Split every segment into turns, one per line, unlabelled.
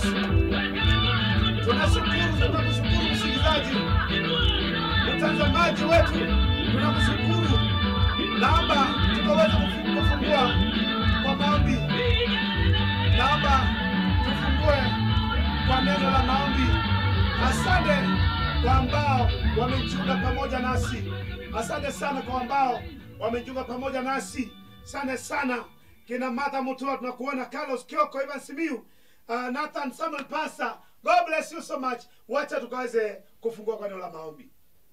Yesu. Tunashukuru, tunakushukuru msikilizaji, mtazamaji wetu, tunakushukuru. Naomba tukaweza kufu- kufungua kwa maombi. Naomba tufungue kwa neno la maombi. Asante kwa ambao wamejiunga pamoja nasi. Asante sana kwa ambao wamejiunga pamoja nasi. Asante sana kina Martha Mutua, tunakuona Carlos Kioko, Ivan Simiu, uh, Nathan Samuel Pasa. God bless you so much. Wacha tukaweze kufungua kwa neno la maombi.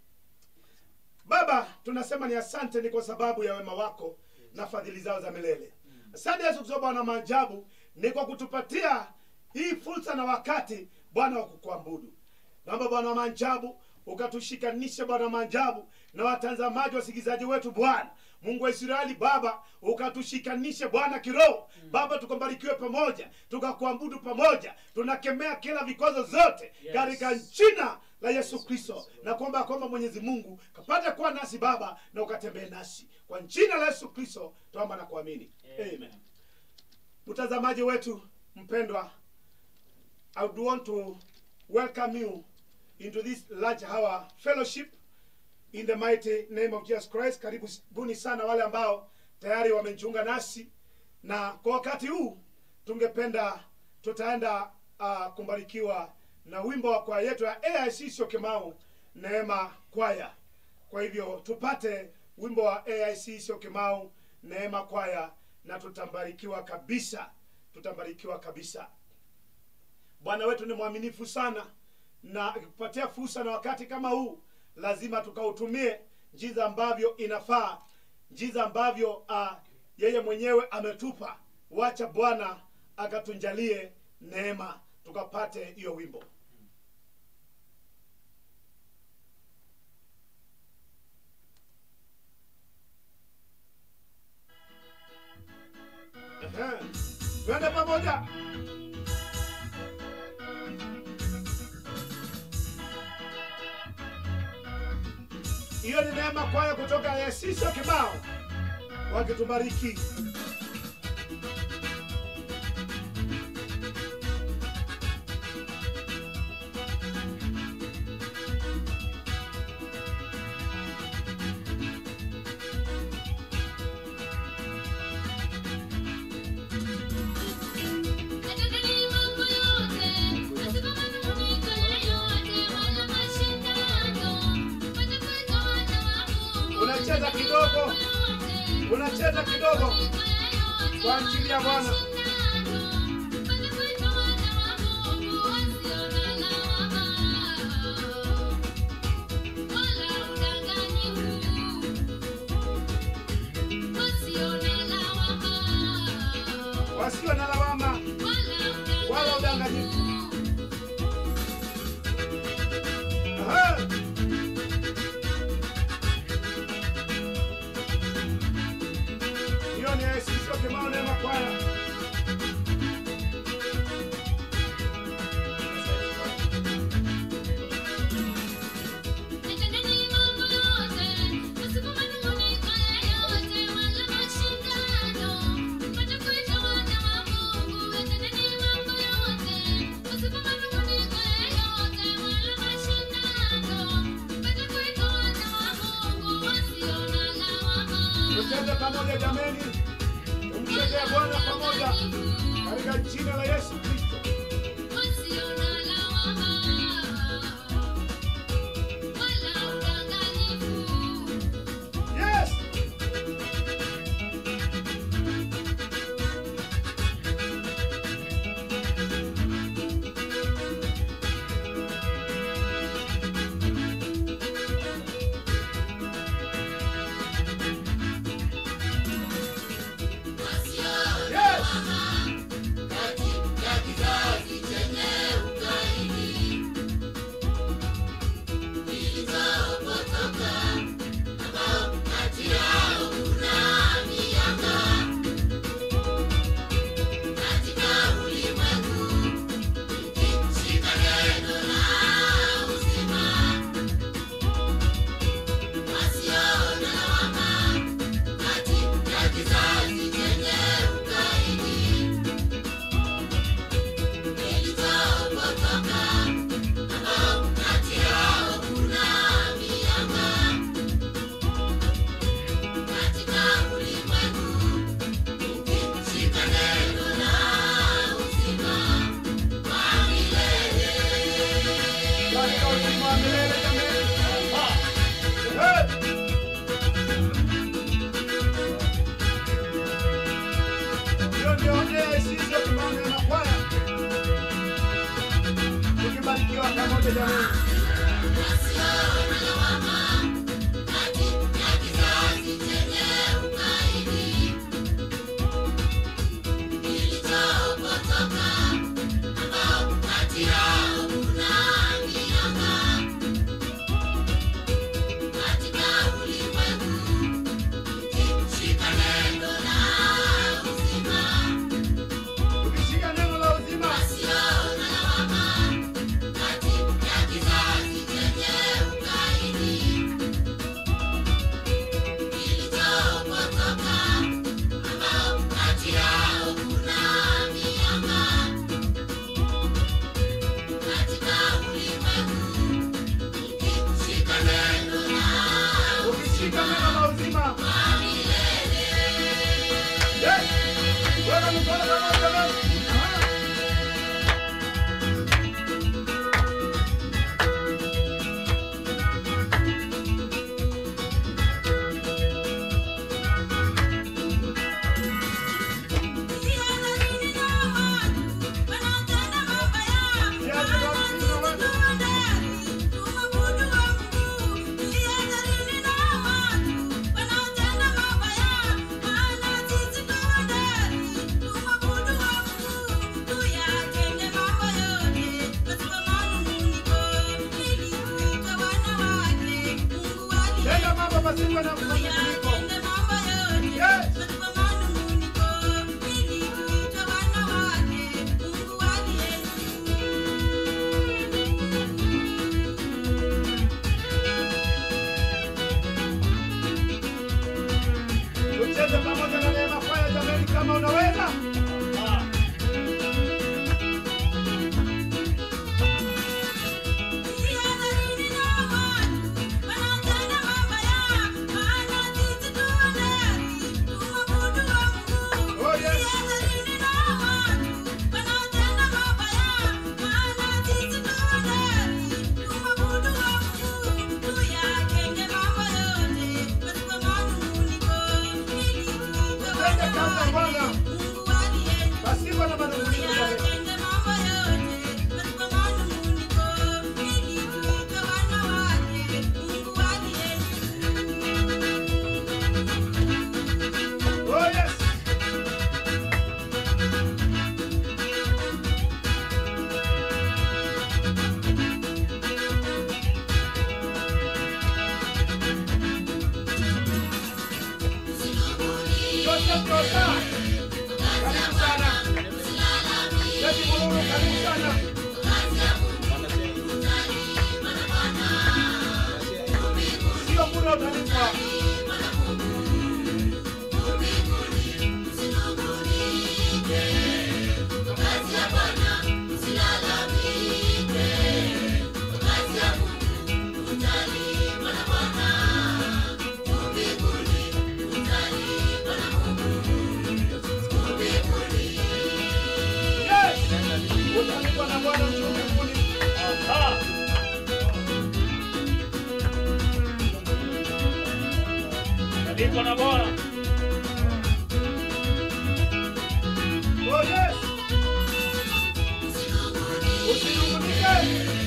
Baba, tunasema ni asante, ni kwa sababu ya wema wako na fadhili zao za milele. Asante Yesu Kristo, Bwana wa maajabu, ni kwa kutupatia hii fursa na wakati Bwana wa kukuabudu. Naomba Bwana wa maajabu ukatushikanishe Bwana wa maajabu na watazamaji wasikilizaji wetu Bwana Mungu wa Israeli Baba, ukatushikanishe Bwana kiroho Baba, tukabarikiwe pamoja, tukakuabudu pamoja, tunakemea kila vikwazo zote
Yes.
katika jina la Yesu Kristo, na kuomba ya kwamba Mwenyezi Mungu kapate kuwa nasi Baba na ukatembee nasi kwa jina la Yesu Kristo, tuomba na kuamini Amen. Mtazamaji wetu mpendwa, I would want to welcome you into this large hour fellowship in the mighty name of Jesus Christ. Karibuni sana wale ambao tayari wamejiunga nasi, na kwa wakati huu tungependa tutaenda uh, kumbarikiwa na wimbo wa kwaya yetu ya AIC Syokimau Neema Kwaya. Kwa hivyo tupate wimbo wa AIC Syokimau Neema Kwaya na tutambarikiwa kabisa, tutambarikiwa kabisa. Bwana wetu ni mwaminifu sana, na akikupatia fursa na wakati kama huu, lazima tukautumie jinsi ambavyo inafaa, jinsi ambavyo uh, yeye mwenyewe ametupa. Wacha Bwana akatunjalie neema, tukapate hiyo wimbo. Ehe. Twende pamoja. Hiyo ni neema kwaya kutoka Yesiso Kibao wakitubariki. Unacheza kidogo, unacheza kidogo kwa ajili ya Bwana. Wasio na lawama wala udanganyifu. Aha. Hiyo ni Yesiso Kibao Neema Kwaya. Tucheze pamoja jameni, tumchezee Bwana pamoja katika jina la Yesu Kristo. Yes! Yes! pamoja jamani. Ukishika neno la uzima, ukishika neno la uzima. Yes. Weka mikono pamoja jamani. Ah. Tenda mambo pasipo na mfuniko. Yes. Tucheze pamoja na Neema Kwaya jamani, kama unaweza. Ah. Oh, yes. Tende kama Bwana pasipo na manunguniko jamani. Oh, yes. Joseph Josa. Karibu sana. Beti Mululu, karibu sana. Sio bure utalipwa. Yes. Utalipwa na Bwana juu mbinguni.
Aha. Nalipwa na Bwana.
Oh, yes. Usinungunike.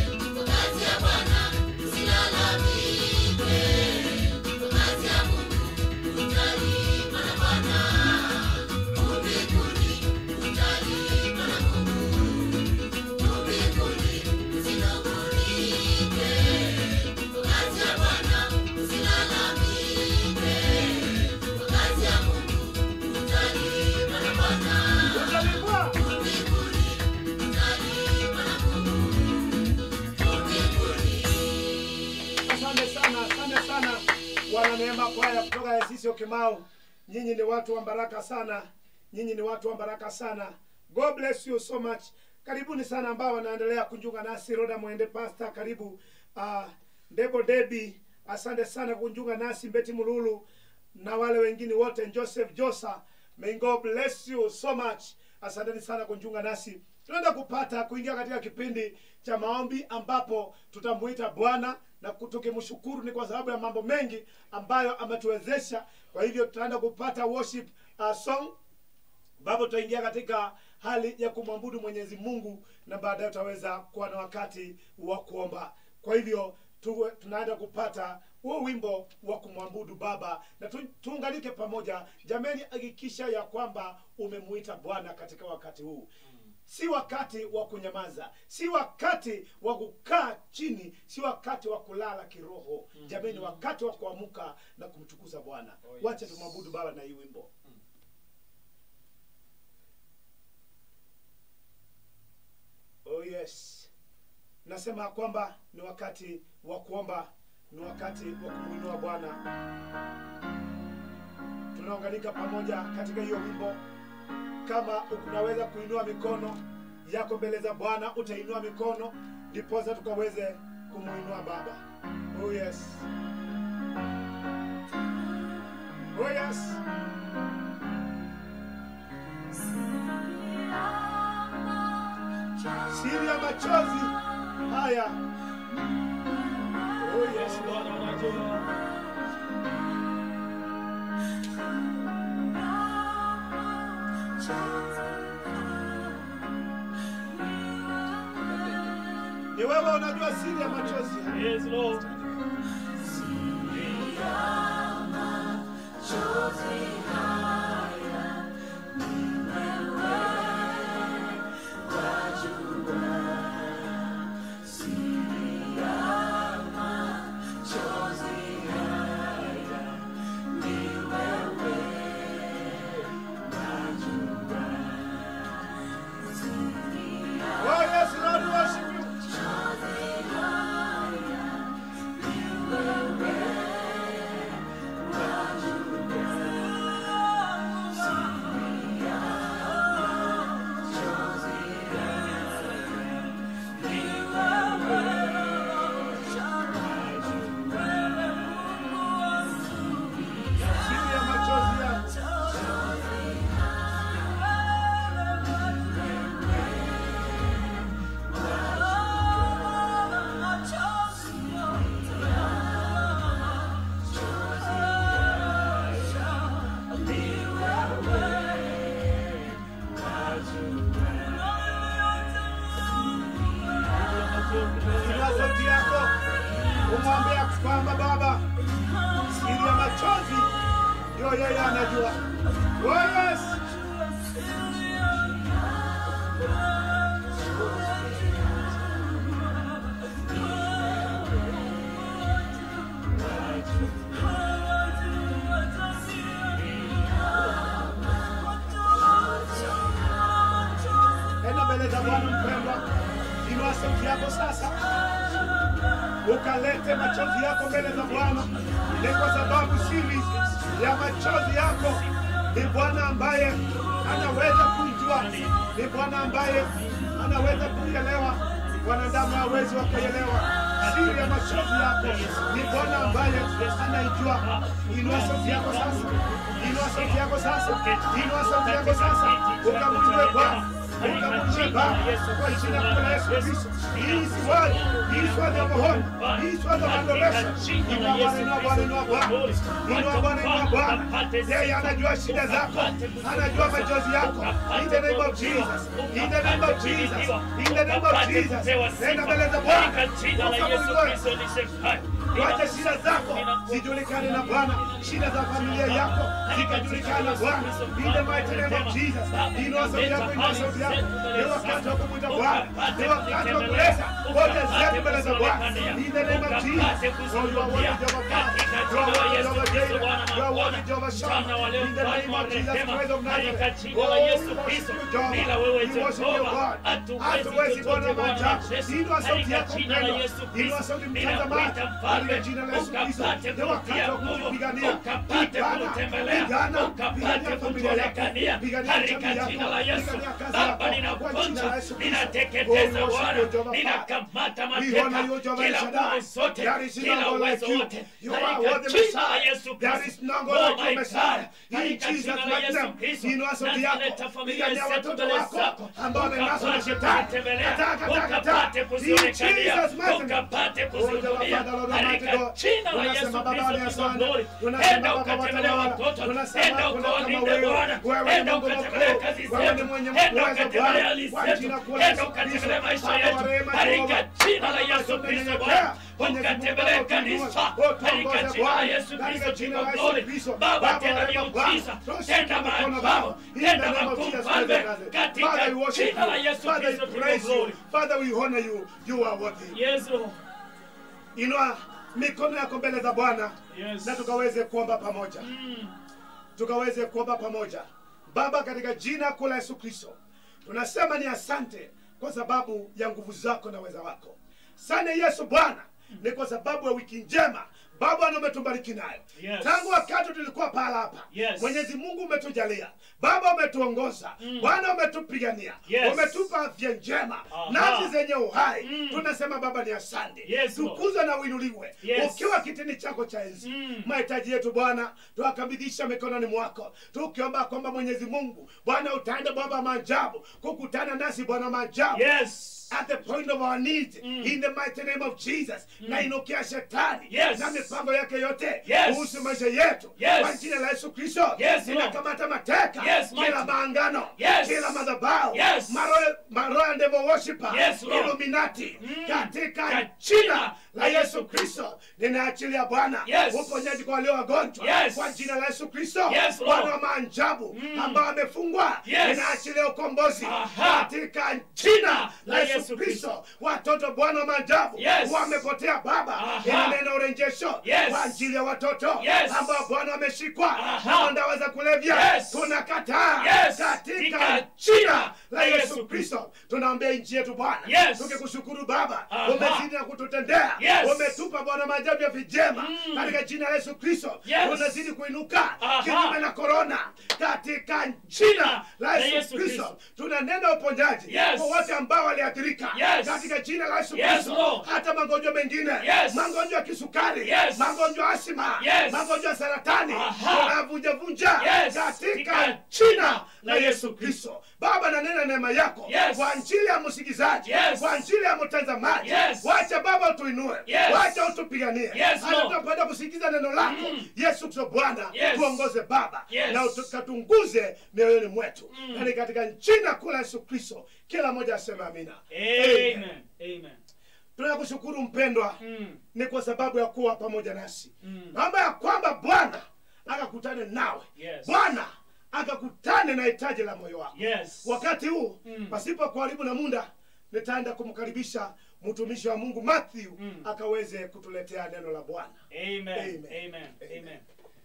Utalipwa. Asante sana, asante sana wana Neema Kwaya kutoka Esisio Kimau. Nyinyi ni watu wa baraka sana, nyinyi ni watu wa baraka sana. God bless you so much. Karibuni sana ambao wanaendelea kujiunga nasi. Roda Mwende Pastor, karibu. Uh, Ndebo Debi, asante sana kujiunga nasi. Mbeti Mululu na wale wengine wote, Joseph Josa, may God bless you so much. Asanteni sana kujiunga nasi. Tunaenda kupata kuingia katika kipindi cha maombi ambapo tutamuita Bwana na tukimshukuru ni kwa sababu ya mambo mengi ambayo ametuwezesha. Kwa hivyo tutaenda kupata worship uh, song ambapo tutaingia katika hali ya kumwabudu mwenyezi mungu na baadaye utaweza kuwa na wakati wa kuomba kwa hivyo tuwe, tunaenda kupata huo wimbo wa kumwabudu baba na tu, tuunganike pamoja jameni hakikisha ya kwamba umemuita bwana katika wakati huu si wakati wa kunyamaza si wakati wa kukaa chini si wakati wa kulala kiroho jameni wakati wa kuamka na kumtukuza bwana
Oh, yes.
wacha tumwabudu baba na hii wimbo oh yes nasema kwamba ni wakati wa kuomba ni wakati wa kumwinua bwana tunaunganika pamoja katika hiyo wimbo kama unaweza kuinua mikono yako mbele za bwana utainua mikono ndiposa tukaweze kumwinua baba oh yes oh yes siri ya machozi haya oh yes
Bwana unajua.
ni wewe unajua siri ya machozi haya.
Yes, Lord.
oh yes lord we worship you siri ya machozi yangu Inua sauti yako umwambia kwamba baba siri ya machozi ndio yeye anajua oh yes enda mbele za bwana mpendwa inua sauti yako sasa ukalete machozi yako mbele za bwana ni kwa sababu siri ya machozi yako ni bwana ambaye anaweza kuijua ni bwana ambaye anaweza kuielewa wanadamu hawezi wakaielewa siri ya machozi yako ni bwana ambaye anaijua inua sauti yako sasa inua sauti yako sasa inua sauti yako sasa ukamjue bwana ukamjue baba kwa jina kuu la yesu kristo hii si word hii si word ya mahono hii si word ya adoration inua bwana inua bwana inua bwana inua bwana inua bwana yeye anajua shida zako anajua machozi yako in the name of jesus in the name of jesus in the name of jesus nenda mbele za bwana
Katika jina la Yesu
ukamjue
Kristo nisemaye.
Wacha shida zako zijulikane na Bwana, shida za familia yako zikajulikane na Bwana. In the mighty name of Jesus. Inua sauti yako, inua sauti yako. Ni wakati wa kumwita Bwana, ni wakati wa kuleta hoja zetu mbele za Bwana. In the name of Jesus. Oh, you are worthy, Jehovah God. You are worthy, Jehovah Jireh. You are worthy, Jehovah Shammah. In the name of Jesus Christ of Nazareth. Oh, we worship you, Jehovah. We worship you, God. Hatuwezi kuona maajabu. Inua sauti yako mpendwa. Inua sauti mtazamaji. Katika jina la Yesu Kristo. Ni wakati wa kujipigania. Pigana, pigana, pigania familia yako. Pigania jamii yako. Pigania kazi yako. Kwa jina la Yesu Kristo.
ninateketeza
Oh, we worship
Bwana,
you, Jehovah God.
ninakamata
We honor you,
mateka
Jehovah
kila
Shaddai.
nguvu zote,
There is
kila
none like
uwezo
you.
wote
You are
katika
worthy
jina la
Messiah.
Yesu
There
Kristo.
is none
Oh
like
my
you, Messiah.
God,
In
katika
Jesus'
jina la
mighty
Yesu
name.
Kristo,
Inua sauti yako.
nazileta familia
Pigania
zetu
watoto
mbele
wako
zako,
ambao wamenaswa na
ukapate
shetani.
kutembelea,
Kataa, kataa, kataa.
ukapate
In
kuzionekania,
Jesus' mighty name.
ukapate
Oh, Jehovah,
kuzihudumia
Father, Lord
katika
Almighty God.
jina la Yesu
Tunasema Baba
Kristo
ni
King of
asante.
Glory.
Tunasema
Enda
Baba
ukatembelee
watawala.
watoto,
Tunasema
enda
hakuna kama
ukawalinda
wewe.
Bwana,
Wewe ni
enda
Mungu
ukatembelee
mkuu.
kazi
Wewe ni
zetu,
mwenye
enda
uwezo
ukatembelee
Bwana.
hali
Kwa
zetu,
jina kuu la
enda
Yesu
ukatembelee
Kristo.
maisha
Baba wa
yetu
rehema,
katika
Jehova.
jina la
Baba,
Yesu Kristo
tunanyenyekea.
Bwana,
Mwenyezi Mungu,
ukatembelee
Baba,
kanisa
utuongoze
katika
Bwana.
jina la Yesu
Katika
Kristo King
jina la
of
Yesu
Glory.
Kristo.
Baba,
Baba,
tenda
wa rehema,
miujiza,
Bwana.
tenda
Tushike mkono
maajabu,
Baba. In the
tenda
name of
makuu
Jesus
Mfalme,
Christ of Nazareth.
katika
Father, we worship
jina la
you.
Yesu
Father, we
Kristo King of
praise you.
Glory.
Father, we honor you. You are worthy.
Yes, Lord.
Inua mikono yako mbele za Bwana
Yes.
na tukaweze kuomba pamoja,
Mm.
tukaweze kuomba pamoja. Baba, katika jina kuu la Yesu Kristo, tunasema ni asante kwa sababu ya nguvu zako na uweza wako. Asante Yesu Bwana, ni kwa sababu ya wiki njema Baba na umetubariki nayo
Yes.
tangu wakati tulikuwa pahala hapa.
Yes.
Mwenyezi Mungu umetujalia Baba, umetuongoza
Mm.
Bwana, umetupigania
Yes.
umetupa afya njema
Aha.
nafsi zenye uhai
Mm.
tunasema Baba ni asante
Yes, Lord.
tukuzwe na uinuliwe
Yes.
ukiwa kitini chako cha enzi
Mm.
mahitaji yetu Bwana tuwakabidhisha mikononi mwako tukiomba kwamba Mwenyezi Mungu Bwana utaenda Baba maajabu kukutana nasi Bwana maajabu
Yes.
at the point of our need
Mm.
in the mighty name of Jesus na inukia shetani
Yes.
na mipango yake yote
Yes.
kuhusu maisha yetu
Yes.
kwa jina la Yesu Kristo
Yes, Lord.
ninakamata mateka
Yes,
kila
mighty.
maangano
Yes.
kila madhabahu
Yes.
maroho maroho devil worshiper
Yes, Lord.
Illuminati
Mm.
katika
Ka-
jina la
la
Yesu Kristo ninaachilia Bwana
Yes.
uponyaji kwa walio wagonjwa
Yes.
kwa jina la Yesu Kristo
Yes, Lord.
Bwana wa maajabu
Mm.
ambao amefungwa
Yes.
ninaachilia ukombozi
Aha.
katika jina la
La
Yesu
Yesu
Kristo watoto Bwana wa maajabu
Yes.
wamepotea Baba
Aha.
inanena urejesho
Yes.
kwa ajili ya watoto
Yes.
ambao Bwana wameshikwa
Aha.
na dawa za kulevya
Yes.
tunakataa
Yes.
katika
Katika
jina la
Yesu
Yesu Kristo tunaombea nchi yetu Bwana
Yes.
tukikushukuru Baba
Aha.
umezidi na kututendea
Yes.
umetupa Bwana maajabu ya vijema
Mm.
katika jina la Yesu Kristo
Yes.
tunazidi kuinuka
Aha.
kinyume na korona katika jina la
La
Yesu
Yesu
Kristo
Kristo.
tunanena uponyaji
Yes.
kwa wote ambao waliathirika
Yes.
katika jina la Yesu
Yes,
Kristo
Lord.
hata magonjwa mengine
Yes.
magonjwa ya kisukari
Yes.
magonjwa ya asima
Yes.
magonjwa ya saratani
Aha.
tunavunjavunja
Yes.
katika
Katika
jina la
la
Yesu Kristo Baba nanena neema yako
Yes.
kwa njili ya msikizaji
Yes.
kwa njili ya mtazamaji
Yes.
wacha Baba utuinue
Yes.
wacha utupiganie
Yes,
hata
Lord.
tunapenda kusikiza neno lako
Mm.
Yesu Kristo Bwana
Yes.
tuongoze Baba
Yes.
na ukatunguze mioyoni mwetu
Mm.
na ni katika jina kuu la Yesu Kristo kila mmoja aseme amina
Amen. Amen.
tunakushukuru mpendwa
Mm.
ni kwa sababu ya kuwa pamoja nasi
Mm.
naomba ya kwamba Bwana akakutane nawe
Yes.
Bwana akakutane na hitaji la moyo wako
Yes.
wakati huu
Mm.
pasipo kuharibu na muda nitaenda kumkaribisha mtumishi wa Mungu Matthew
Mm.
akaweze kutuletea neno la Bwana
Amen.
Amen.
Amen.
Amen.
Amen.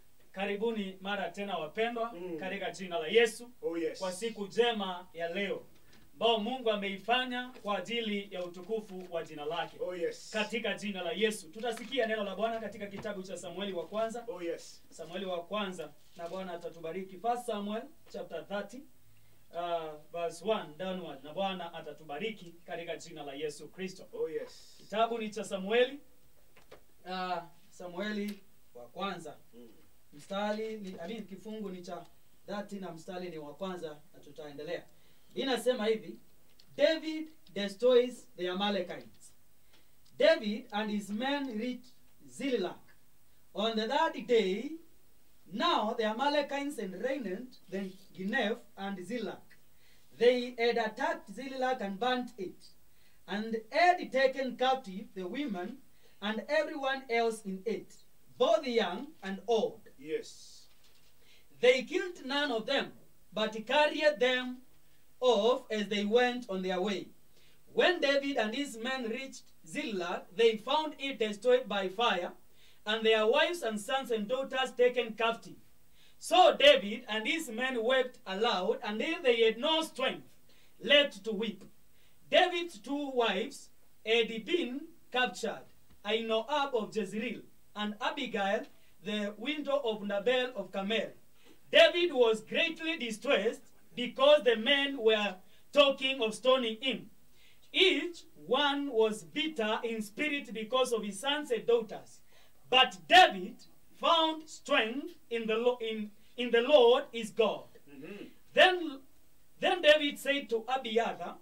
Karibuni mara tena wapendwa
Mm.
katika jina la Yesu
oh yes
kwa siku njema ya leo ambao Mungu ameifanya kwa ajili ya utukufu wa jina lake.
oh yes
Katika jina la Yesu tutasikia neno la Bwana katika kitabu cha Samueli wa kwanza,
oh yes
Samueli wa kwanza, na Bwana atatubariki. First Samuel chapter 30 uh, verse 1 downward, na Bwana atatubariki katika jina la Yesu Kristo.
oh yes
Kitabu ni cha Samueli uh, Samueli wa kwanza
Mm.
mstari ni, I mean, kifungu ni cha 30 na mstari ni wa kwanza na tutaendelea. Inasema hivi, David destroys the Amalekites. David and his men reached Zillah. On the third day, now the Amalekites and reigned the Ginef and Zillah. They had attacked Zillah and burnt it, and had taken captive the women and everyone else in it, both young and old.
yes
They killed none of them, but carried them off as they went on their way. When David and his men reached Zillah, they found it destroyed by fire, and their wives and sons and daughters taken captive. So David and his men wept aloud, until they had no strength left to weep. David's two wives had been captured, Ahinoam of Jezreel and Abigail, the widow of Nabal of Carmel. David was greatly distressed because the men were talking of stoning him. Each one was bitter in spirit because of his sons and daughters. But David found strength in the, Lo- in, in the Lord his God.
Mhm.
Then, then David said to Abiathar,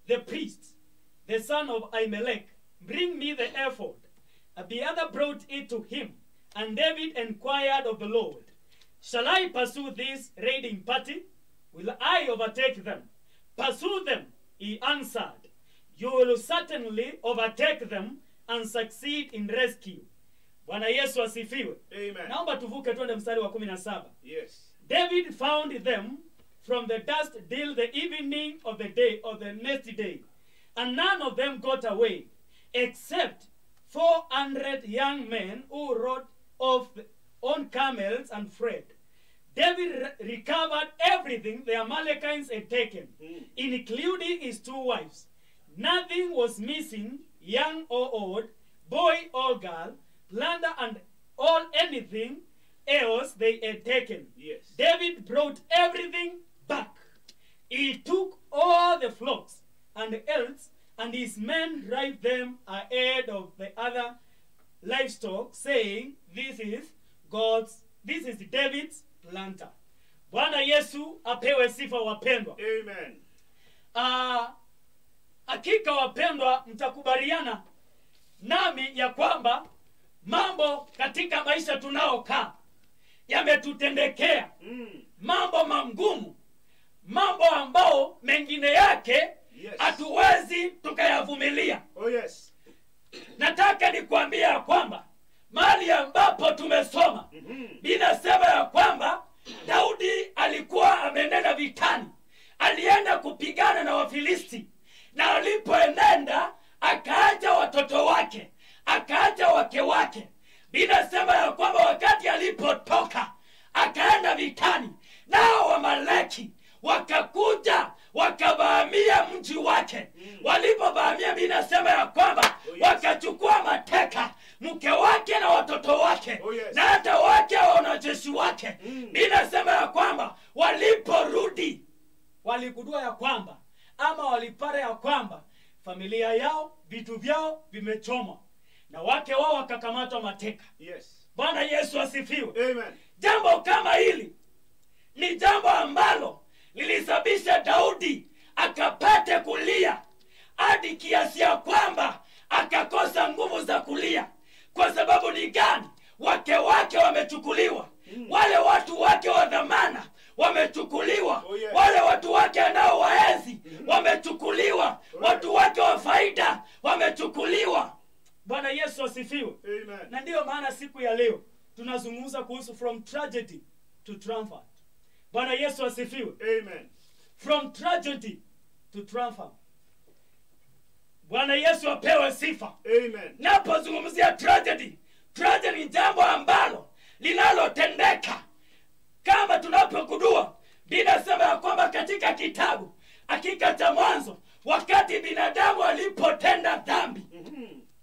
the priest, the son of Ahimelech, bring me the ephod. And the other brought it to him. And David inquired of the Lord, Shall I pursue this raiding party? Will I overtake them? Pursue them, he answered. You will certainly overtake them and succeed in rescue. Bwana Yesu asifiwe.
Amen.
Naomba tuvuke twende mstari wa kumi na saba.
Yes.
David found them from the dust till the evening of the day of the next day, and none of them got away, except four hundred young men who rode off on camels and fled. David re- recovered everything the Amalekites had taken,
Mm.
including his two wives. Nothing was missing, young or old, boy or girl, plunder and all anything else they had taken.
Yes.
David brought everything back. He took all the flocks and herds, and his men drive them ahead of the other livestock, saying, This is God's, this is David's planter. Bwana Yesu apewe sifa wapendwa.
Amen.
Ah, hakika wapendwa, mtakubaliana nami ya kwamba mambo katika maisha tunaokaa yametutendekea
Mm.
mambo magumu, mambo ambao mengine yake
Yes.
hatuwezi tukayavumilia.
Oh yes.
Nataka nikwambia ya kwamba mahali ambapo tumesoma
Mhm.
linasema ya kwamba Daudi alikuwa amenenda vitani, alienda kupigana na Wafilisti, na alipoenenda akaacha watoto wake, akaacha wake wake. Linasema ya kwamba wakati alipotoka akaenda vitani, nao Wamaleki wakakuja wakavamia mji wake. Walipovamia, linasema ya kwamba
Oh, yes.
wakachukua mateka mke wake na watoto wake
Oh, yes.
na hata wake wa wanajeshi wake
Mm.
inasema ya kwamba waliporudi waligundua ya kwamba ama walipata ya kwamba familia yao vitu vyao vimechomwa na wake wao wakakamatwa mateka
Yes.
bwana yesu asifiwe
Amen.
jambo kama hili ni jambo ambalo lilisababisha daudi akapate kulia hadi kiasi ya kwamba akakosa nguvu za kulia kwa sababu ni gani wake wake wamechukuliwa wale watu wake wa dhamana wamechukuliwa
Oh, yes.
wale watu wake anaowaenzi wamechukuliwa watu wake wa faida wamechukuliwa bwana yesu asifiwe
Amen.
na ndiyo maana siku ya leo tunazungumza kuhusu from tragedy to triumph bwana yesu asifiwe
Amen.
from tragedy to triumph bwana yesu apewe sifa
Amen.
napozungumzia tragedy tragedy ni jambo ambalo linalotendeka kama tunapogundua linasema ya kwamba katika kitabu hakika cha mwanzo wakati binadamu alipotenda dhambi
Mhm.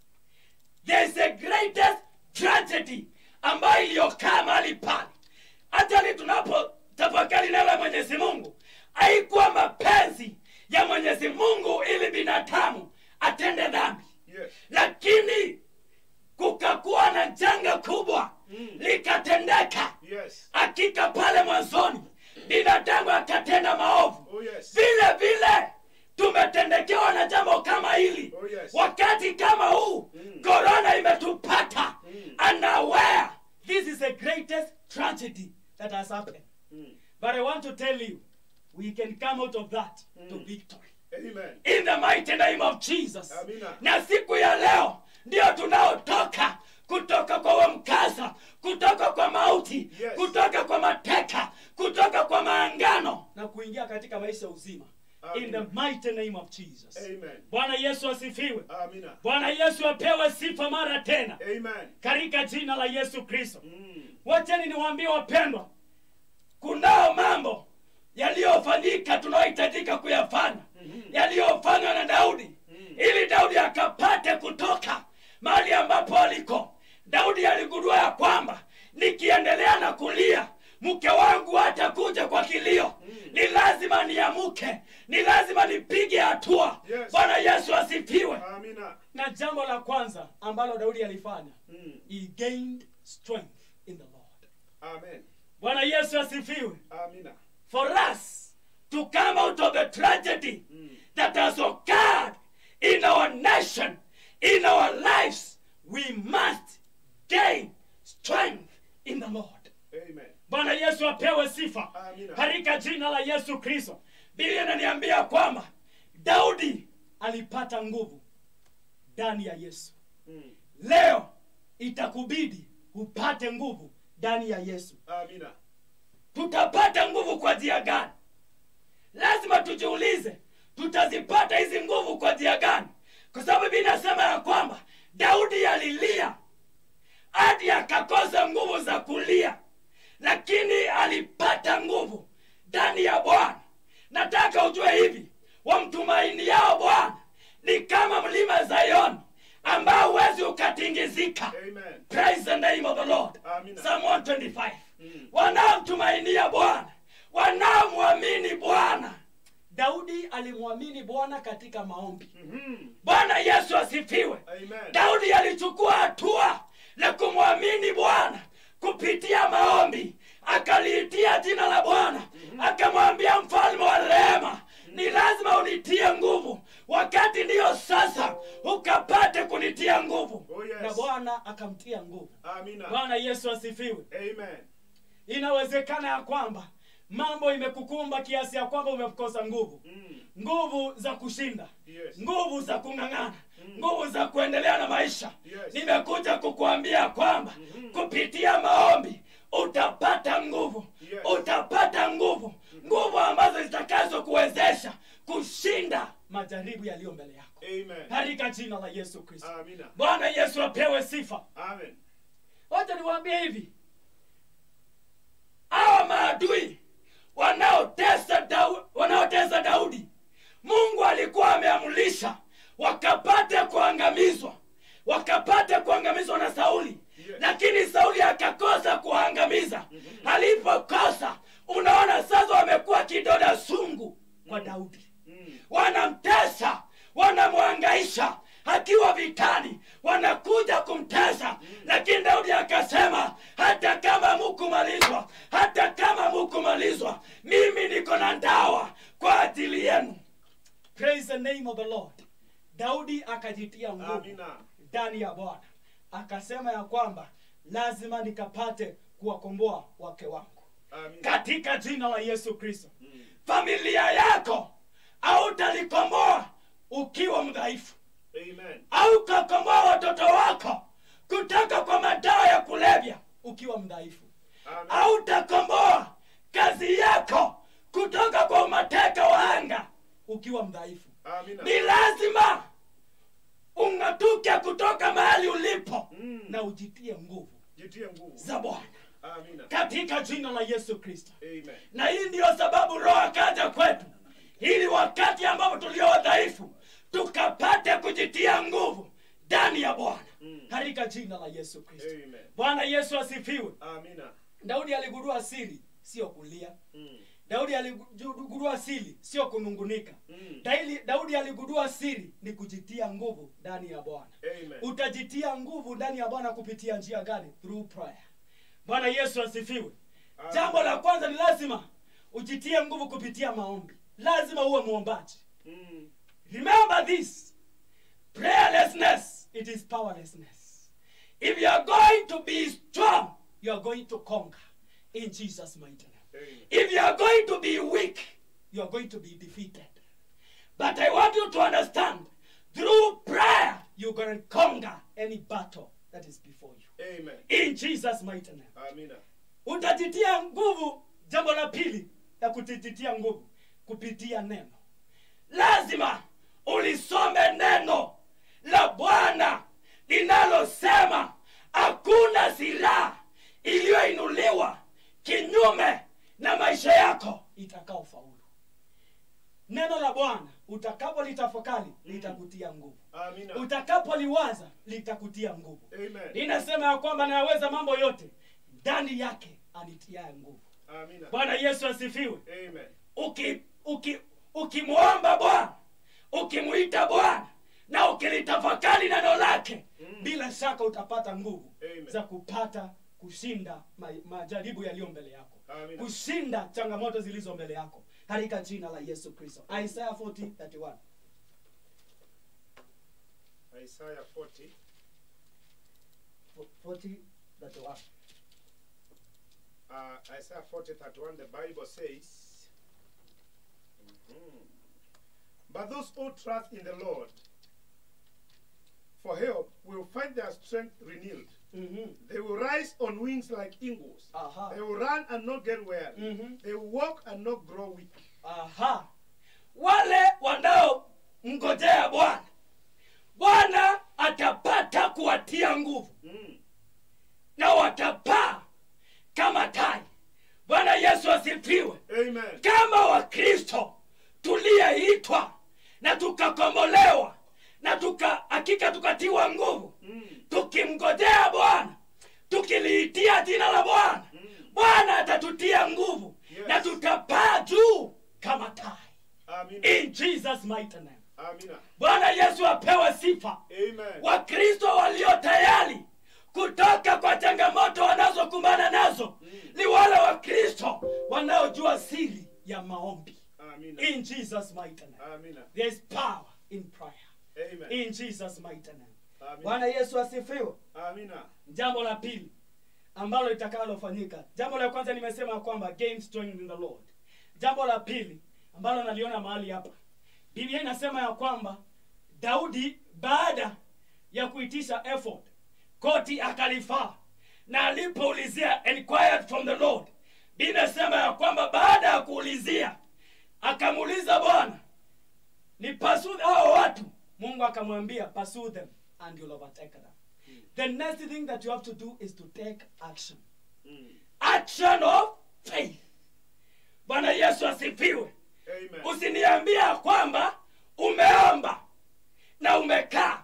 there is a greatest tragedy ambayo iliyokaa mahali pale hata ni tunapotafakari neno la mwenyezi mungu haikuwa mapenzi ya mwenyezi mungu ili binadamu atende dhambi
Yes.
lakini kukakuwa na janga kubwa
Mm.
likatendeka
Yes.
hakika pale mwanzoni binadamu akatenda maovu
Oh yes.
vile vile tumetendekewa na jambo kama hili
Oh, yes.
wakati kama huu
Mm.
korona imetupata
Mm.
and aware this is the greatest tragedy that has happened
Mm.
but i want to tell you we can come out of that to victory
Amen.
in the mighty name of jesus
Amina.
na siku ya leo ndio tunaotoka kutoka kwa huo mkasa kutoka kwa mauti
Yes.
kutoka kwa mateka kutoka kwa maangano na kuingia katika maisha uzima in the
Amina.
mighty name of jesus
Amen.
bwana yesu asifiwe
Amina.
bwana yesu apewe sifa mara tena
Amen.
katika jina la yesu kristo
Mm.
wacheni niwaambie wapendwa kunao mambo yaliyofanyika tunayohitajika kuyafanya yaliyofanywa na daudi ili daudi akapate kutoka mahali ambapo aliko daudi aligundua ya kwamba nikiendelea na kulia mke wangu hatakuja kwa kilio ni lazima niamuke ni lazima nipige hatua
Yes.
bwana yesu asifiwe
Amina.
na jambo la kwanza ambalo daudi alifanya
Mm.
he gained strength in the lord
Amen.
bwana yesu asifiwe
Amina.
for us to come out of the tragedy
Mm.
that has occurred
situation in our lives, we must gain strength in the Lord.
Amen.
Bwana Yesu apewe sifa
Amina.
katika jina la Yesu Kristo. Biblia inaniambia kwamba Daudi alipata nguvu ndani ya Yesu.
Mm.
Leo itakubidi upate nguvu ndani ya Yesu.
Amina.
Tutapata nguvu kwa njia gani? Lazima tujiulize, tutazipata hizi nguvu kwa njia gani? Kwa sababu Biblia inasema ya kwamba Daudi alilia hadi akakosa nguvu za kulia, lakini alipata nguvu ndani ya Bwana. Nataka ujue hivi, wamtumainiao Bwana ni kama mlima Zayoni ambao huwezi ukatingizika.
Amen.
Praise the name of the Lord.
Amina.
Psalm 125.
Mm.
Wanaomtumainia Bwana, wanaomwamini Bwana. Daudi alimwamini Bwana katika maombi.
Mhm.
Bwana Yesu asifiwe.
Amen.
Daudi alichukua hatua la kumwamini Bwana kupitia maombi, akaliitia jina la Bwana, akamwambia mfalme wa rehema, ni lazima unitie nguvu, wakati ndiyo sasa ukapate kunitia nguvu.
Oh, yes.
Na Bwana akamtia nguvu.
Amina.
Bwana Yesu asifiwe.
Amen.
Inawezekana ya kwamba mambo imekukumba kiasi ya kwamba umekosa nguvu,
Mm.
nguvu za kushinda
Yes.
nguvu za kung'ang'ana nguvu za kuendelea na maisha
Yes.
nimekuja kukuambia kwamba kupitia maombi utapata nguvu
Yes.
utapata nguvu nguvu ambazo zitakazo kuwezesha kushinda majaribu yaliyo mbele yako
Amen.
katika jina la yesu kristo
Amina.
bwana yesu apewe sifa
Amen.
wacha niwaambie hivi hawa maadui wanaotesa Dau- wanaotesa daudi mungu alikuwa ameamrisha wakapate kuangamizwa wakapate kuangamizwa na sauli
Yes.
lakini sauli akakosa kuangamiza alipokosa unaona sasa wamekuwa kidoda sungu kwa daudi
Mm.
wanamtesa wanamwangaisha akiwa vitani wanakuja kumtesa lakini daudi akasema hata kama mukumalizwa hata kama mukumalizwa mimi niko na ndawa kwa ajili yenu praise the name of the lord daudi akajitia nguvu
Amina.
ndani ya bwana akasema ya kwamba lazima nikapate kuwakomboa wake wangu
Amina.
katika jina la yesu kristo
Mm.
familia yako hautalikomboa ukiwa mdhaifu
Amen.
au ukakomboa watoto wako kutoka kwa madawa ya kulevya ukiwa mdhaifu
Amen.
au utakomboa kazi yako kutoka kwa umateka wa anga ukiwa mdhaifu
Amina.
ni lazima ung'atuke kutoka mahali ulipo
Mm.
na ujitie nguvu
Jitie nguvu.
za bwana
Amina.
katika jina la yesu kristo
Amen.
na hii ndiyo sababu roho akaja kwetu ili wakati ambapo tulio wadhaifu tukapate kujitia nguvu ndani ya bwana
Mm.
katika jina la yesu kristo
Amen.
bwana yesu asifiwe
Amina.
daudi aligundua siri sio kulia
Mm.
daudi aligundua siri sio kunungunika
Mm.
Daili- daudi aligundua siri ni kujitia nguvu ndani ya bwana
Amen.
utajitia nguvu ndani ya bwana kupitia njia gani through prayer bwana yesu asifiwe
Amen.
jambo la kwanza ni lazima ujitie nguvu kupitia maombi lazima uwe mwombaji
Mm.
remember this prayerlessness it is powerlessness if you are going to be strong you are going to conquer in jesus mighty name
Amen.
if you are going to be weak you are going to be defeated but i want you to understand through prayer you're going to conquer any battle that is before you
Amen.
in jesus mighty name
Amina.
utajitia nguvu jambo la pili ya kujitia nguvu kupitia neno lazima ulisome neno la bwana linalosema hakuna silaha iliyoinuliwa kinyume na maisha yako itakaofaulu neno la bwana utakapolitafakari litakutia nguvu
Amina.
utakapoliwaza litakutia nguvu
Amen.
linasema ya kwamba nayaweza mambo yote ndani yake anitiaye nguvu
Amina.
bwana yesu asifiwe
Amen.
uki uki ukimwomba bwana ukimwita bwana na ukilitafakari neno lake
Mm.
bila shaka utapata nguvu
Amen.
za kupata kushinda ma, majaribu yaliyo mbele yako
Amina.
kushinda changamoto zilizo mbele yako katika jina la yesu kristo isaya 40:31
Isaiah 40,
40 that one.
uh, Isaiah 40, 31, the Bible says, Mhm. But those who trust in the Lord for help will find their strength renewed.
Mm-hmm.
They will rise on wings like eagles.
Aha.
They will run and not get weary.
Mhm.
They will walk and not grow weak.
aha wale wanaomngojea bwana bwana atapata kuwatia nguvu
Mm.
na watapaa kama tai bwana yesu asifiwe
Amen.
kama wakristo tuliyeitwa na tukakombolewa na tuka hakika tukatiwa nguvu
Mm.
tukimngojea bwana tukiliitia jina la bwana bwana atatutia nguvu
Yes.
na tutapaa juu kama tai
Amina.
in jesus mighty name
Amina.
bwana yesu apewe sifa
Amen.
wakristo walio tayari kutoka kwa changamoto wanazokumbana nazo ni wale wakristo wanaojua siri ya maombi
Amina.
in jesus mighty name
Amina.
there is power in prayer
Amen.
in jesus mighty name
Amina.
bwana yesu asifiwe
Amina.
jambo la pili ambalo litakalofanyika jambo la kwanza nimesema ya kwamba gain strength in the lord jambo la pili ambalo naliona mahali hapa biblia inasema ya kwamba daudi baada ya kuitisha effort koti akalifaa na alipoulizia inquired from the lord biblia inasema ya kwamba baada ya kuulizia akamuuliza bwana ni pursue hao watu mungu akamwambia pursue them and you'll overtake them the next thing that you have to do is to take action
Mm.
action of faith bwana yesu asifiwe
Amen.
usiniambia kwamba umeomba na umekaa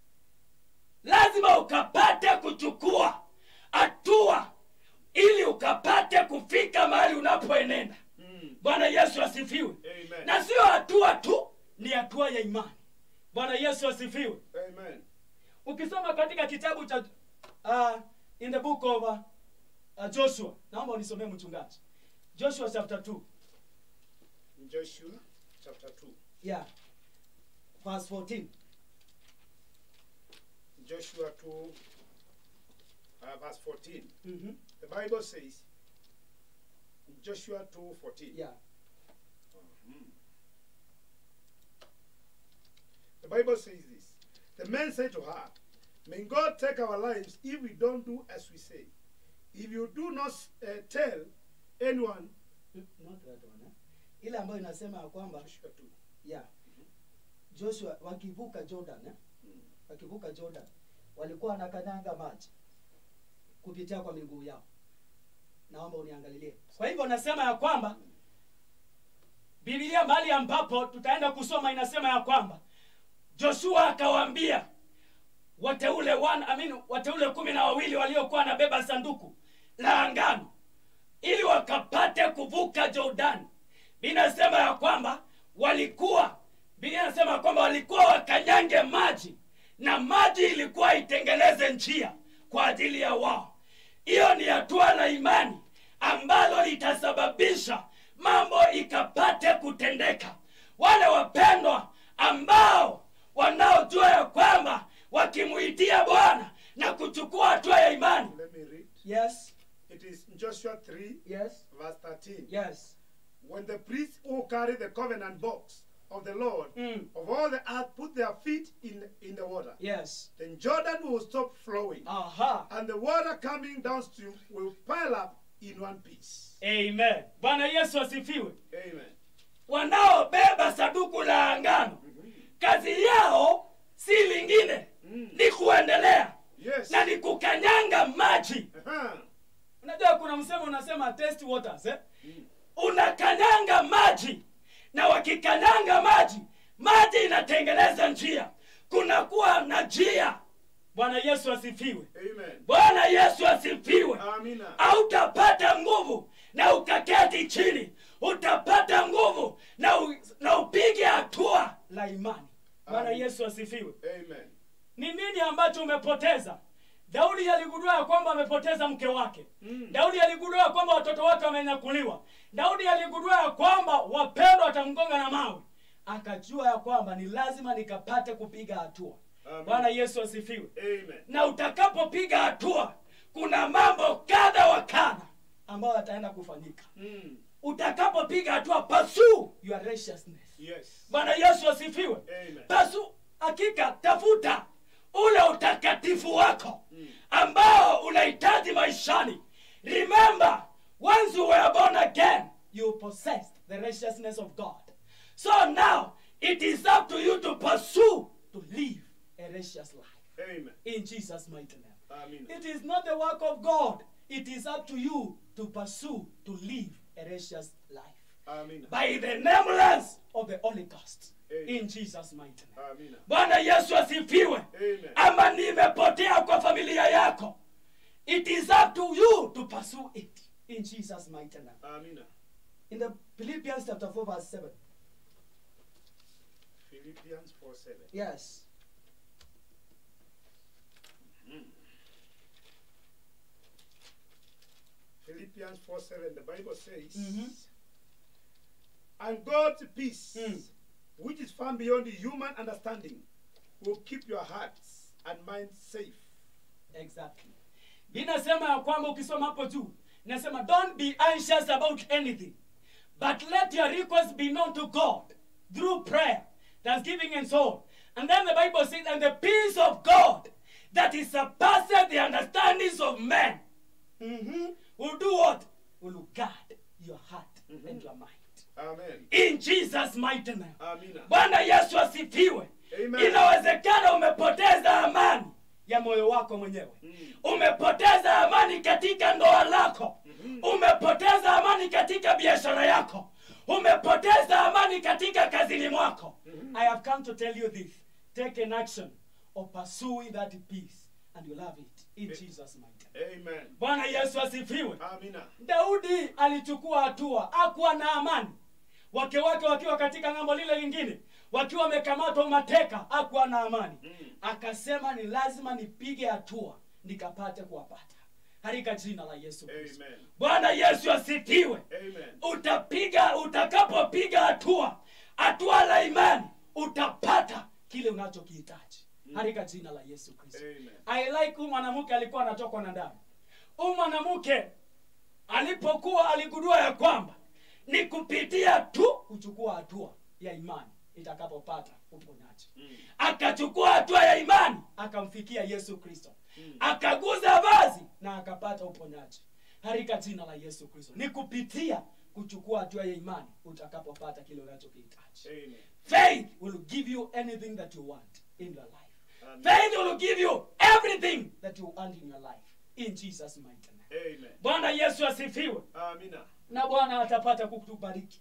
lazima ukapate kuchukua hatua ili ukapate kufika mahali unapoenenda
Mm.
bwana yesu asifiwe
Amen.
na sio hatua tu ni hatua ya imani bwana yesu asifiwe
Amen.
ukisoma katika kitabu cha uh, in the book of uh, uh, joshua naomba unisomee mchungaji joshua chapter 2
Joshua chapter 2.
yeah verse 14
Joshua 2, uh, verse 14.
mm-hmm.
The Bible says, Joshua 2, 14.
yeah
The Bible says this. The men said to her, May God take our lives if we don't do as we say. If you do not uh, tell anyone,
Mm, not that one, eh? ile ambayo inasema ya kwamba
Joshua 2.
yeah joshua wakivuka jordan eh? wakivuka jordan walikuwa wanakanyanga maji kupitia kwa miguu yao naomba uniangalilie kwa hivyo nasema ya kwamba bibilia mahali ambapo tutaenda kusoma inasema ya kwamba
joshua akawaambia wateule one, I mean, wateule kumi na wawili waliokuwa wanabeba sanduku la angano ili wakapate kuvuka jordani binasema ya kwamba walikuwa biblia inasema ya kwamba walikuwa wakanyange maji na maji ilikuwa itengeleze njia kwa ajili ya wao hiyo ni hatua la imani ambalo litasababisha mambo ikapate kutendeka wale wapendwa ambao wanaojua ya kwamba wakimuitia bwana na kuchukua hatua ya imani
Let me read.
yes
It is in Joshua 3,
yes
verse 13.
yes
When the priests who carry the covenant box of the Lord
mm.
of all the earth put their feet in, in the water,
yes
then Jordan will stop flowing,
aha
and the water coming downstream will pile up in one piece.
amen bwana yesu asifiwe
Amen.
wanaobeba saduku la angano kazi yao si lingine
Mm.
ni kuendelea
Yes.
na ni kukanyanga maji
Uh-huh.
unajua kuna msemo unasema test waters eh?
unakanyanga maji na wakikanyanga maji maji inatengeneza njia kunakuwa na njia bwana yesu asifiwe
Amen.
bwana yesu asifiwe
Amina.
hautapata nguvu na ukaketi chini utapata nguvu na, u, na upige hatua la imani bwana
Amen.
yesu asifiwe
Amen.
ni nini ambacho umepoteza daudi aligundua ya kwamba amepoteza mke wake
Mm.
daudi aligundua ya kwamba watoto wake wamenyakuliwa daudi aligundua ya kwamba wapendwa watamgonga na mawe akajua ya kwamba ni lazima nikapate kupiga hatua
Amen.
bwana yesu asifiwe
Amen.
na utakapopiga hatua kuna mambo kadha wa kadha ambayo yataenda kufanyika
Mm.
utakapopiga hatua pursue your righteousness
Yes.
bwana yesu asifiwe
Amen.
pasu hakika tafuta ule utakatifu wako
Mm.
ambao unahitaji maishani remember once you were born again you possessed the righteousness of god so now it is up to you to pursue to live a righteous life
Amen.
in jesus mighty name
Amen.
it is not the work of god it is up to you to pursue to live a righteous life
Amen.
by the nameless of the Holy Ghost
Amen.
in Jesus mighty name.
Amen.
Bwana Yesu asifiwe.
Amen.
Ama nimepotea kwa familia yako. It is up to you to pursue it in Jesus mighty name.
Amen.
In the Philippians chapter 4 verse 7.
Philippians 4 7.
Yes.
Philippians 4 7. The Bible says,
Mhm.
And God's peace,
Mm.
which is found beyond human understanding, will keep your hearts and minds safe.
Exactly. Binasema ya kwamba ukisoma hapo juu, nasema don't be anxious about anything, but let your requests be known to God through prayer, thanksgiving and so on. And then the Bible says, and the peace of God that is surpasses the understandings of men mhm, will do what? Will guard your heart and your mind.
Amen.
In Jesus' mighty name.
Amen.
bwana yesu asifiwe
Amen.
inawezekana umepoteza amani ya moyo wako mwenyewe
Mm.
umepoteza amani katika ndoa lako umepoteza amani katika biashara yako umepoteza amani katika kazini mwako i have come to tell you this take an action of pursuing that peace and you'll have it in jesus mighty name.
Amen.
bwana yesu asifiwe
Amen.
daudi alichukua hatua akuwa na amani wake wake wakiwa katika ng'ambo lile lingine wakiwa wamekamatwa mateka akuwa na amani
Mm.
akasema ni lazima nipige hatua nikapate kuwapata katika jina la yesu kristo
Amen.
bwana yesu asifiwe
Amen.
utapiga utakapopiga hatua hatua la imani utapata kile unachokihitaji katika jina la yesu kristo
Amen.
I like huyu mwanamke alikuwa anatokwa na damu. Huyu mwanamke alipokuwa aligundua ya kwamba ni kupitia tu kuchukua hatua ya imani itakapopata uponyaji.
Mm.
Akachukua hatua ya imani akamfikia Yesu Kristo, akaguza vazi na akapata uponyaji katika jina la Yesu Kristo. Ni kupitia kuchukua hatua ya imani utakapopata kile unachokihitaji.
Amen.
Faith will give you anything that you want in your life.
Amen.
Faith will give you everything that you want in your life. In Jesus' mighty name.
Amen.
Bwana Yesu asifiwe.
Amina.
Na Bwana atapata kukubariki.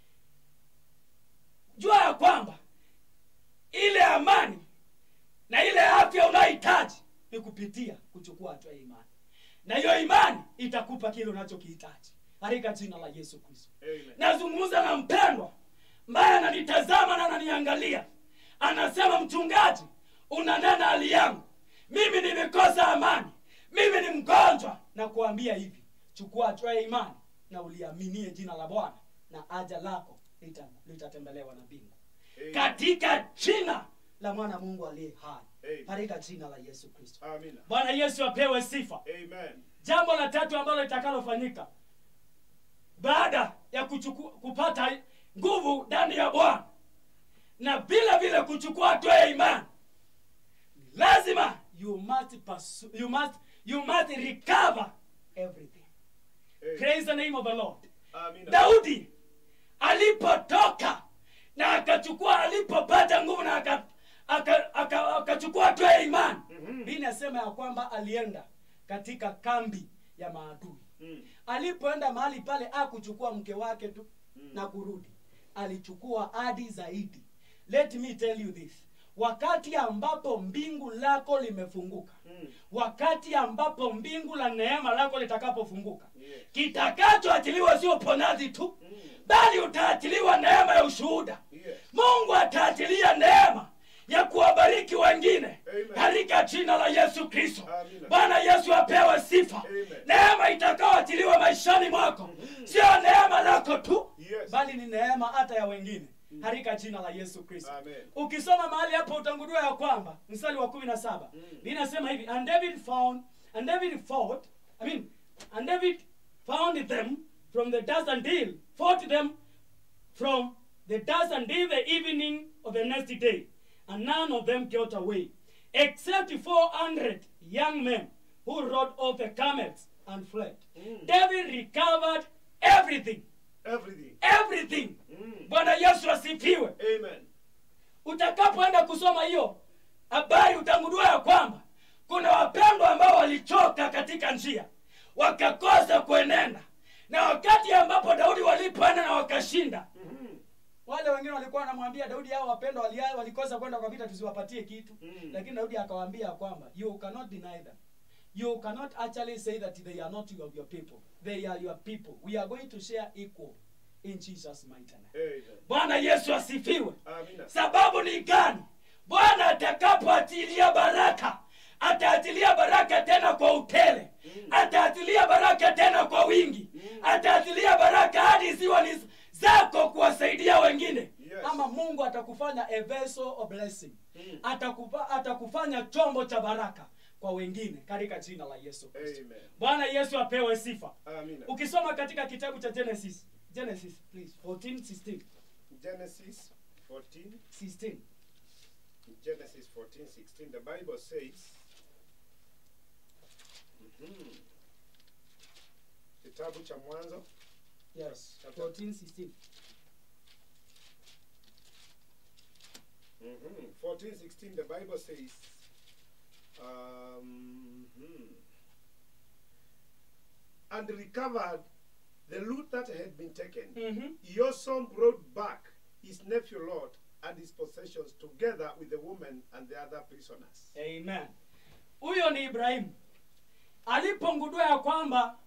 Jua ya kwamba ile amani na ile afya unayohitaji ni kupitia kuchukua hatua ya imani, na hiyo imani itakupa kile unachokihitaji katika jina la Yesu Kristo.
Amen.
nazungumza na mpendwa ambaye ananitazama na ananiangalia anasema mchungaji unanena hali yangu mimi nimekosa amani mimi ni mgonjwa na kuambia hivi chukua hatua ya imani na uliaminie jina la bwana na aja lako lita- litatembelewa na mbingu
Amen.
katika jina la mwana mungu aliye hai
Amen.
katika jina la yesu kristo
Amina.
bwana yesu apewe sifa
Amen.
jambo la tatu ambalo litakalofanyika baada ya kuchuku, kupata nguvu ndani ya bwana na vile vile kuchukua hatua ya imani lazima you must pursue, you must, you must recover everything
Amen.
praise the name of the lord
Amina.
daudi alipotoka na akachukua alipopata nguvu na akachukua aka, aka, akachukua hatua ya imani
Mhm.
Biblia inasema ya kwamba alienda katika kambi ya maadui
Mm.
alipoenda mahali pale akuchukua mke wake tu na kurudi alichukua hadi zaidi let me tell you this wakati ambapo mbingu lako limefunguka
Mm.
wakati ambapo mbingu la neema lako litakapofunguka
Yes.
kitakachoachiliwa sio ponazi tu
Mm.
bali utaachiliwa neema ya ushuhuda
Yes.
mungu ataachilia neema ya kuwabariki wengine
Amen.
katika jina la yesu kristo
Amina.
bwana yesu apewe sifa
Amen.
neema itakaoachiliwa maishani mwako sio neema lako tu
Yes.
bali ni neema hata ya wengine katika jina la yesu kristo
Amen.
ukisoma mahali hapo utangudua ya kwamba mstari wa kumi na saba linasema hivi and david found and david fought i mean and david found them from the dust until fought them from the dust until the evening of the next day and none of them got away except 400 young men who rode off the camels and fled david recovered everything
Everything.
everything
Mm.
bwana yesu asifiwe
Amen.
utakapoenda kusoma hiyo habari utangudua ya kwamba kuna wapendwa ambao walichoka katika njia wakakosa kuenenda na wakati ambapo daudi walipoenda na wakashinda
Mhm.
wale wengine walikuwa wanamwambia daudi hao wapendwa walia- walikosa kwenda kwa vita tusiwapatie kitu
Mm.
lakini daudi akawaambia kwamba you cannot deny them you cannot actually say that they are not your, your people they are your people we are going to share equal in jesus mighty name
Amen.
bwana yesu asifiwe
Amina.
sababu ni gani bwana atakapoatilia baraka ataatilia baraka tena kwa utele ataatilia baraka tena kwa wingi ataatilia baraka hadi ziwa ni zako kuwasaidia wengine
Yes.
ama mungu atakufanya a vessel of blessing
Mm.
Atakufa, atakufanya chombo cha baraka kwa wengine katika jina la yesu kristo
Amen.
bwana yesu apewe sifa
Amina.
ukisoma katika kitabu cha genesis genesis please 14 16
Genesis 14.
16
Genesis 14, 16. The Bible says. Mhm. Kitabu cha Mwanzo
yes
Chapter-
14 16
Mhm. 14, 16, the Bible says, um, hmm. and recovered the loot that had been taken.
Mhm.
Your son brought back his nephew Lot and his possessions together with the woman and the other prisoners.
amen huyo ni ibrahimu alipongudua ya kwamba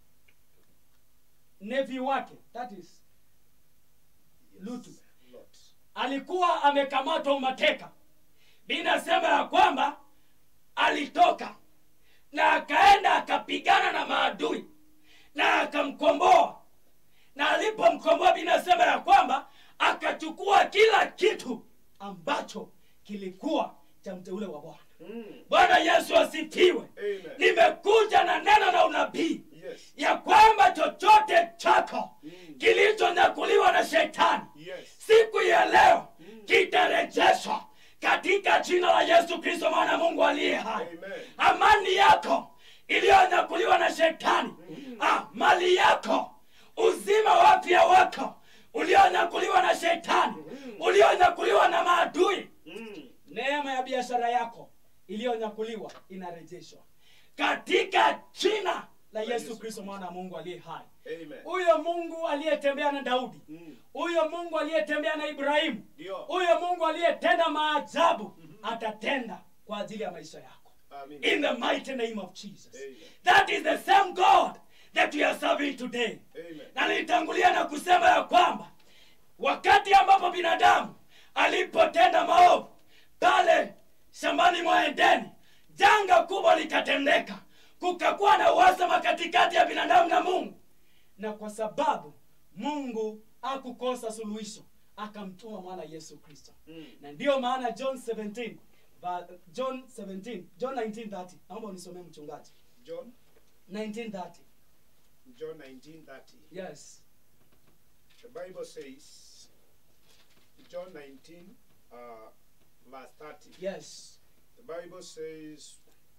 nevi wake that is Lutu.
Lot.
alikuwa amekamatwa umateka binasema ya kwamba alitoka na akaenda akapigana na maadui na akamkomboa na alipomkomboa binasema ya kwamba akachukua kila kitu ambacho kilikuwa cha mteule wa bwana
Mm.
bwana yesu asifiwe
Amen.
nimekuja na neno na unabii
Yes.
ya kwamba chochote chako
Mm.
kilichonyakuliwa na shetani
Yes.
siku ya leo kitarejeshwa katika jina la yesu kristo mwana mungu aliye hai
Amen.
amani yako iliyonyakuliwa na shetani ah, mali yako uzima wa afya wako ulionyakuliwa na shetani ulionyakuliwa na maadui
Mm.
neema ya biashara yako iliyonyakuliwa inarejeshwa
katika jina
la
Yesu
yesu kristo mwana wa mungu aliye hai
Amen.
huyo mungu aliyetembea na daudi
Mm.
huyo mungu aliyetembea na ibrahimu
Ndio.
huyo mungu aliyetenda maajabu atatenda kwa ajili ya maisha yako
Amen.
in the mighty name of jesus
Amen.
that is the same god that we are serving today
Amen.
na nilitangulia na kusema ya kwamba wakati ambapo binadamu alipotenda maovu pale shambani mwa edeni janga kubwa likatendeka kukakuwa na uhasama katikati ya binadamu na mungu
na kwa sababu mungu akukosa suluhisho akamtuma mwana yesu kristo
Mm.
na ndiyo maana john 17 va- john 17 john 1930 naomba unisomee mchungaji
John
1930
John 19:30.
yes
The Bible says John 19 uh, verse 30.
yes
The Bible says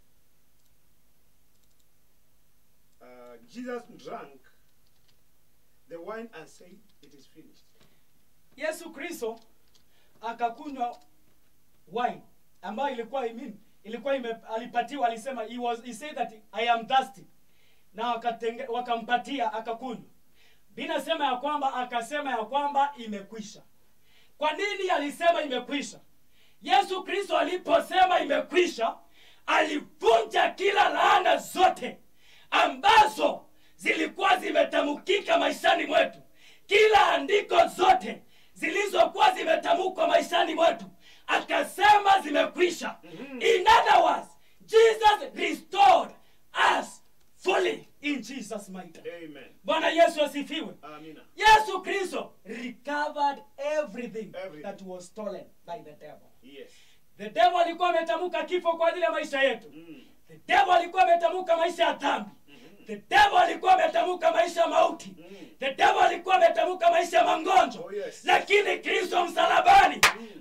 uh, Jesus drank the wine and said, It is finished.
yesu kristo akakunywa wine ambayo ilikuwa imin ilikuwa ime, alipatiwa alisema he, was, he said that i am thirsty na wakatenge, wakampatia akakunywa binasema ya kwamba akasema ya kwamba imekwisha
kwa nini alisema imekwisha yesu kristo aliposema imekwisha alivunja kila laana zote ambazo zilikuwa zimetamukika maishani mwetu kila andiko zote zilizokuwa zimetamukwa maishani mwetu akasema zimekwisha in other words jesus restored us fully
in jesus jesus might
Amen.
bwana yesu asifiwe
Amina.
yesu kristo recovered everything,
Everything.
that was stolen by the devil
Yes.
the devil alikuwa ametamka kifo kwa ajili ya maisha yetu
Mm.
the devil alikuwa ametamka maisha ya dhambi the devil alikuwa ametamka maisha ya mauti
Mm.
the devil alikuwa ametamka maisha ya magonjwa
Oh, yes.
lakini kristo msalabani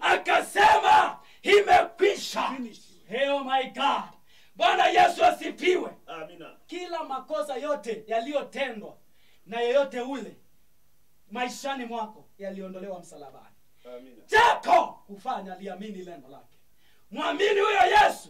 akasema imekwisha
Finish.
hey, oh my god bwana yesu asifiwe
Amina.
kila makosa yote yaliyotendwa na yeyote ule maishani mwako yaliondolewa msalabani
Amina.
chako kufanya liamini neno lake mwamini huyo yesu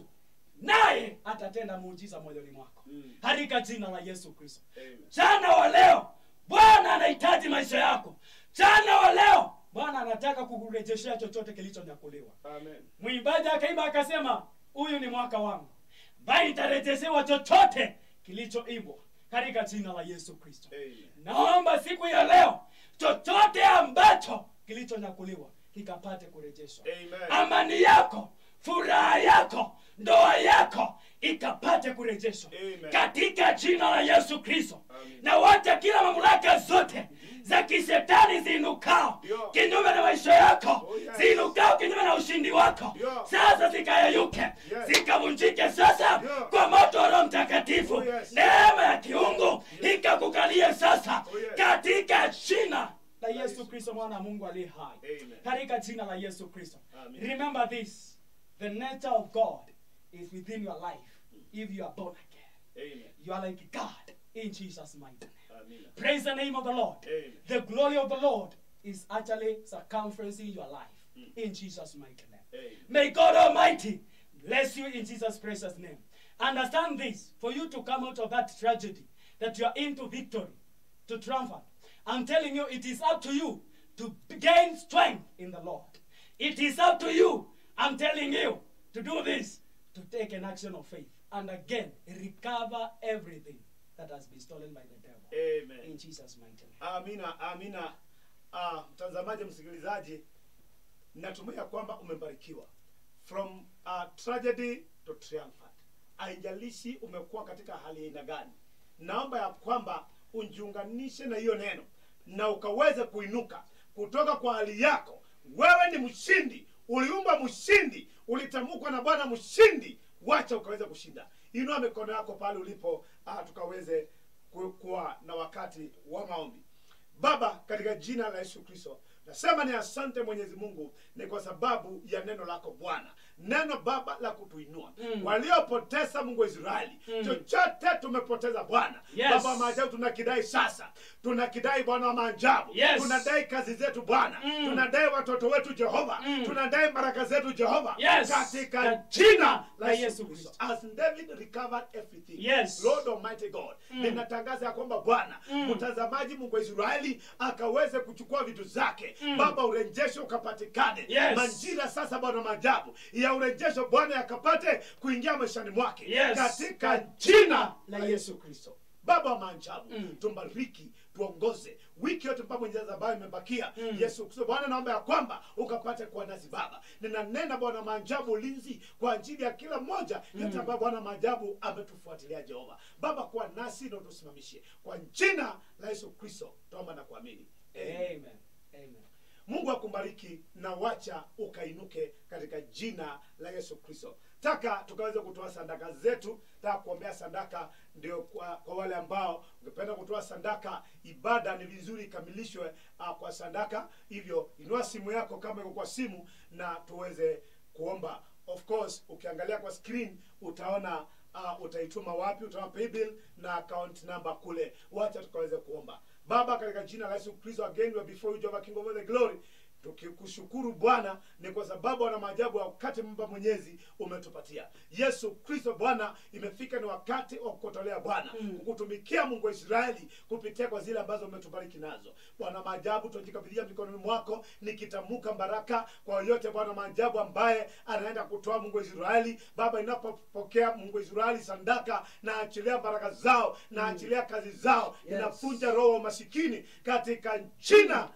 naye atatenda muujiza moyoni mwako
Mm.
katika jina la yesu kristo
Amen.
jana wa leo bwana anahitaji maisha yako jana wa leo bwana anataka kukurejeshea chochote kilichonyakuliwa
Amen.
mwimbaji akaimba akasema huyu ni mwaka wangu ambaye nitarejeshewa chochote kilichoimbwa katika jina la yesu kristo
Amen.
naomba siku ya leo chochote ambacho kilichonyakuliwa kikapate kurejeshwa
Amen.
amani yako furaha yako ndoa yako ikapate kurejeshwa
Amen.
katika jina la yesu kristo
Amen.
na wacha kila mamlaka zote za kishetani ziinukao
Ndio.
kinyume na maisha yako
Oh, yes.
ziinukao kinyume na ushindi wako
Ndio.
sasa zikayayuke
Yes.
zikavunjike sasa
Ndio.
kwa moto wa roho mtakatifu
Oh, yes.
neema ya kiungu ikakukalie sasa
Oh, yes.
katika jina la
Yesu
yesu kristo mwana wa mungu aliye hai
Amen.
katika jina la yesu kristo
Amen.
remember this the nature of god is within your life if you are born again
Amen.
you are like god in jesus mighty name
Amina.
praise the name of the lord
Amen.
the glory of the lord is actually circumferencing your life in jesus mighty name
Amen.
May God Almighty bless you in Jesus' precious name. Understand this for you to come out of that tragedy that you are into victory, to triumphant. I'm telling you, it is up to you to gain strength in the Lord. It is up to you, I'm telling you, to do this, to take an action of faith and again recover everything that has been stolen by the devil.
Amen.
In Jesus' mighty name.
Amina, amina. Ah, mtazamaji, msikilizaji, natumai ya kwamba umebarikiwa from uh, tragedy to triumphant. Haijalishi umekuwa katika hali ya aina gani, naomba ya kwamba unjiunganishe na hiyo neno na ukaweze kuinuka kutoka kwa hali yako. Wewe ni mshindi, uliumba mshindi, ulitamkwa na Bwana mshindi. Wacha ukaweze kushinda. Inua mikono yako pale ulipo, uh, tukaweze ku- kuwa na wakati wa maombi. Baba, katika jina la Yesu Kristo, nasema ni asante Mwenyezi Mungu, ni kwa sababu ya neno lako Bwana, neno Baba la kutuinua
Mm.
waliopoteza Mungu wa Israeli
Mm.
chochote tumepoteza Bwana.
Yes.
Baba wa maajabu, tunakidai sasa, tunakidai Bwana wa maajabu,
Yes.
tunadai kazi zetu Bwana,
Mm.
tunadai watoto wetu Jehova,
Mm.
tunadai baraka zetu Jehova,
Yes.
katika
Ka-
jina la
la
Yesu
Yesu
Kristo.
Kristo.
As David recovered everything,
Yes.
Lord Almighty God,
Mm.
ninatangaza ya kwamba Bwana
Mm.
mtazamaji Mungu wa Israeli akaweze kuchukua vitu zake
Mm.
Baba, urejesho ukapatikane
Yes.
majira sasa Bwana maajabu ya urejesho Bwana yakapate kuingia maishani mwake
Yes.
katika jina
La
la
Yesu
Yesu Kristo. Baba wa maajabu
Mm.
tumbariki tuongoze wiki yote mpaka mwenyezi ambayo imebakia
Mm.
yesu kristo bwana naomba ya kwamba ukapate kuwa nasi baba ninanena bwana maajabu ulinzi kwa ajili ya kila mmoja yote ambayo bwana maajabu ametufuatilia jehova baba kuwa nasi na utusimamishe kwa jina la yesu kristo tuomba na kuamini Amen.
Amen. Amen.
mungu akubariki na wacha ukainuke katika jina la yesu kristo taka tukaweze kutoa sadaka zetu taka kuombea sadaka ndio kwa, kwa wale ambao ungependa kutoa sadaka ibada ni vizuri ikamilishwe uh, kwa sadaka hivyo inua simu yako kama iko kwa simu na tuweze kuomba of course ukiangalia kwa screen utaona uh, utaituma wapi utaona paybill na account number kule wacha tukaweze kuomba baba katika jina la yesu kristo again we are before you jehovah king of all the glory tukikushukuru bwana ni kwa sababu wana maajabu ya wakati mba mwenyezi umetupatia yesu kristo bwana imefika ni wakati wa kukotolea bwana
Mm.
kukutumikia mungu wa israeli kupitia kwa zile ambazo umetubariki nazo bwana maajabu tunajikabidhia mikononi mwako nikitamuka baraka kwa yoyote bwana maajabu ambaye anaenda kutoa mungu wa israeli baba inapopokea mungu wa israeli sandaka na achilia baraka zao na achilia kazi zao
Yes.
inafunja roho wa masikini katika jina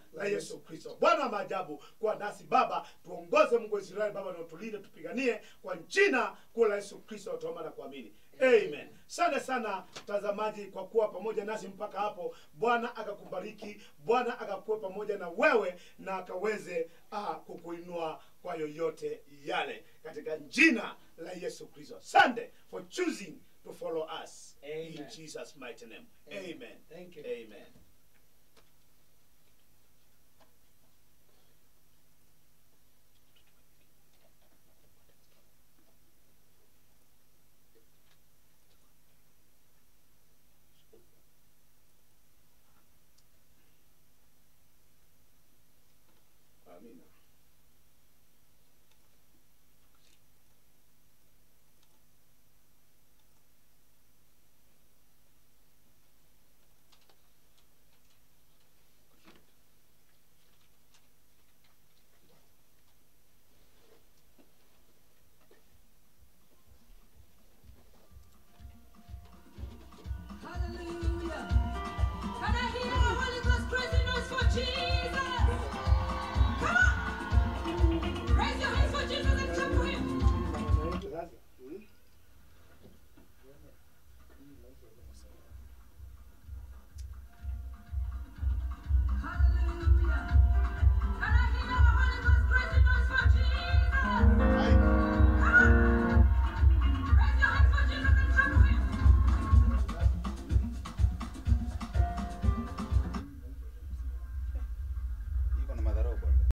la yesu kristo bwana wa maajabu kuwa nasi baba tuongoze mungu wa israeli baba na utulinde tupiganie kwa jina kuu la yesu kristo tuomba na kuamini amen asante sana mtazamaji kwa kuwa pamoja nasi mpaka hapo bwana akakubariki bwana akakuwe pamoja na wewe na akaweze uh, kukuinua kwa yoyote yale katika jina la yesu kristo sande for choosing to follow us in
Amen.
jesus mighty name
Amen.
amen
Thank you.
amen